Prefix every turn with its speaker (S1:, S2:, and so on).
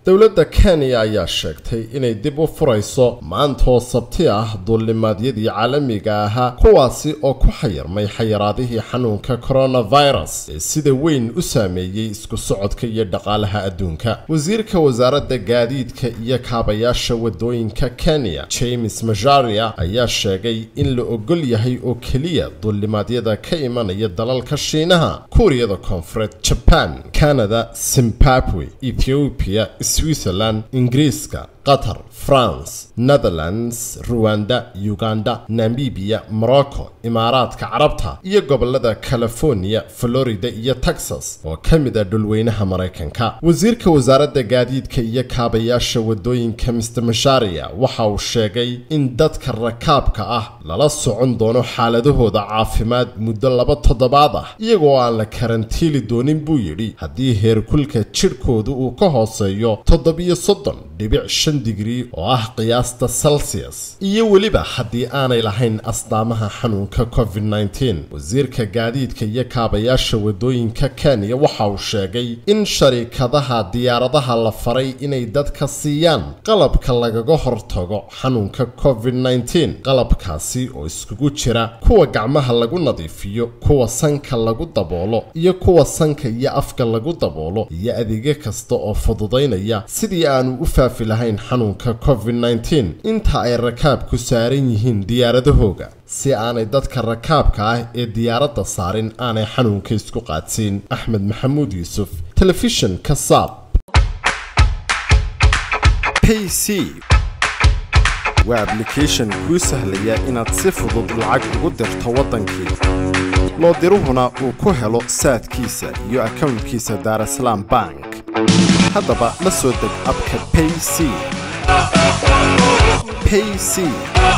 S1: dowladda kenya ayaa sheegtay inay dib u furayso maantoo sabti ah duulimaadyadii caalamiga ahaa kuwaasi oo ku xayirmay xayiraadihii xanuunka coronavirus ee sida weyn u saameeyey isku socodka iyo dhaqaalaha adduunka wasiirka wasaaradda gaadiidka iyo kaabayaasha wadooyinka kenya james majaria ayaa sheegay in la ogol yahay oo keliya duulimaadyada ka imanaya dalalka shiinaha kuuriyada koonfureed jaban canada zimbabwe ethoobiya switzerland ingiriiska qatar france netherlands ruwanda uganda namibiya morocco imaaraadka carabta iyo gobolada california florida iyo texas oo ka mid a dhulweynaha maraykanka wasiirka wasaaradda gaadiidka iyo kaabayaasha wadooyinka mr masharia waxa uu sheegay in dadka rakaabka ah lala socon doono xaaladahooda caafimaad muddo laba toddobaad ah iyagoo aan la karantiili doonin buu yidhi haddii heerkulka jidhkoodu uu ka hooseeyo toddobiyo soddon dhibic shan digrii oo ah qiyaasta celsius iyo weliba haddii aanay lahayn asdaamaha xanuunka covid -19 wasiirka gaadiidka iyo kaabayaasha wadooyinka kenya waxa uu sheegay in sharikadaha diyaaradaha la faray inay dadka siiyaan qalabka lagaga hortago xanuunka covid -19 qalabkaasi oo iskugu jira kuwa gacmaha lagu nadiifiyo kuwa sanka lagu daboolo iyo kuwa sanka iyo afka lagu daboolo iyo adeegyo kasta oo fududaynaya sidii aanu u faafi lahayn xanuunka covid -19 inta ay rakaabku saaran yihiin diyaaradahooga si aanay dadka rakaabka ah ee diyaaradda saarin aanay xanuunka isku qaadsiin axmed maxamuud yuusuf telefishinka saab
S2: payc waa ablication kuu sahlaya inaad si fudud lacag ugu dirto waddankii loo diruhuna uu ku helo saadkiisa iyo akownkiisa daarasalaam bank haddaba la soo deg abka payc payc